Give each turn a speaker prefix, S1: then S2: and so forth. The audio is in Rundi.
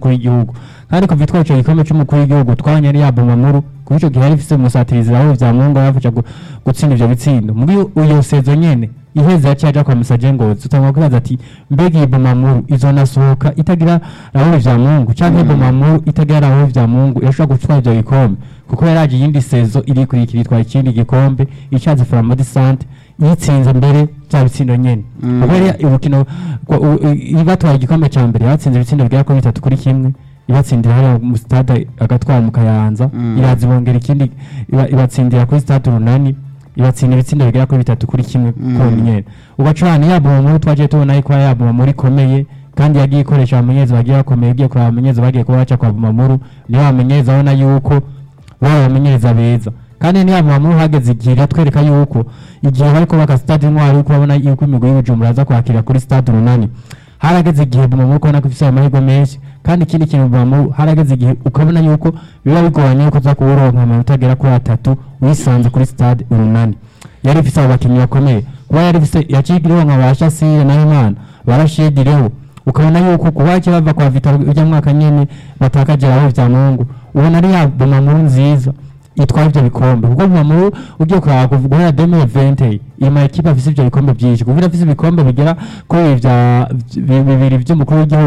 S1: c'umukuru w'igihugu kandi kuva itwaye ico gikombe c'umukuru w'igihugu twabonye ari ya Bumamuru kuko ico gihe yari ifise umusatirizi aho vya Mungu yafasha gu- gutsinda ivyo bitsindo muri uyo sezo nyene iheze yaciye aja kwa Musaje Ngozi utangwa kwibaza ati mbega iyi Bumamuru izonasohoka itagira Raoul vya Mungu canke Bumamuru itagira Raoul vya Mungu irashobora gutwara ivyo bikombe kuko yaraje iyindi sezo iri kurikira itwara ikindi gikombe icaze Flambeau Sante yitsinze mbere bya bitsindo nyene
S2: Mm.
S1: kuko yari urukino rwa- u- u- ibatwaye igikombe ca mbere batsinze ibitsindo bigera kuri bitatu kuri kimwe ibatsindira hariya mu stade agatwara mu kayanza
S2: Mm.
S1: iraza ibongera ikindi iba- ibatsindira kuri stade urunani ibatsinda ibitsindo bigera kuri bitatu kuri kimwe
S2: Mm.
S1: konyene ugacurana yabuma muri twaje tubona yuko yabuma muri ikomeye kandi yagiye ikoresha abamenyereza bagiye bakomeye ugiye kuraba abamenyereza bagiye kuba baca kwa bumamuru niyo bamenyereza abona yuko baba abamenyereza beza kandi niyo bumamuru hageze igihe iratwereka yuko igihe bari kubaka stade intwari yuko babona yuko imigwi y'ubujumbura aza kwakira kuri stade urunani harageze igihe bumamuru kubona ko ifise amahirwe menshi kandi ikindi kintu bumamuru harageze igihe ukabona yuko biba bigoranye yuko uza kuwuronka amanota agera kuri atatu wisanze kuri stade urunani yari ifise abo bakinnyi bakomeye kuba yari ifise yacigireho nka ba Shassir na Imana barashidireho ukabona yuko kuba cyo bava kwa Vitaro ujya mwaka nyene batakaje aho vya Mungu ubona ari ya Bumamuru nziza itwara ivyo bikombe kuko Bumamuru ugiye kuraba kuva guhera 2020 iyi ma ekipe afise ivyo bikombe vyinshi kuko irafise ibikombe bigera kuri vya bibiri vy'umukuru w'igihugu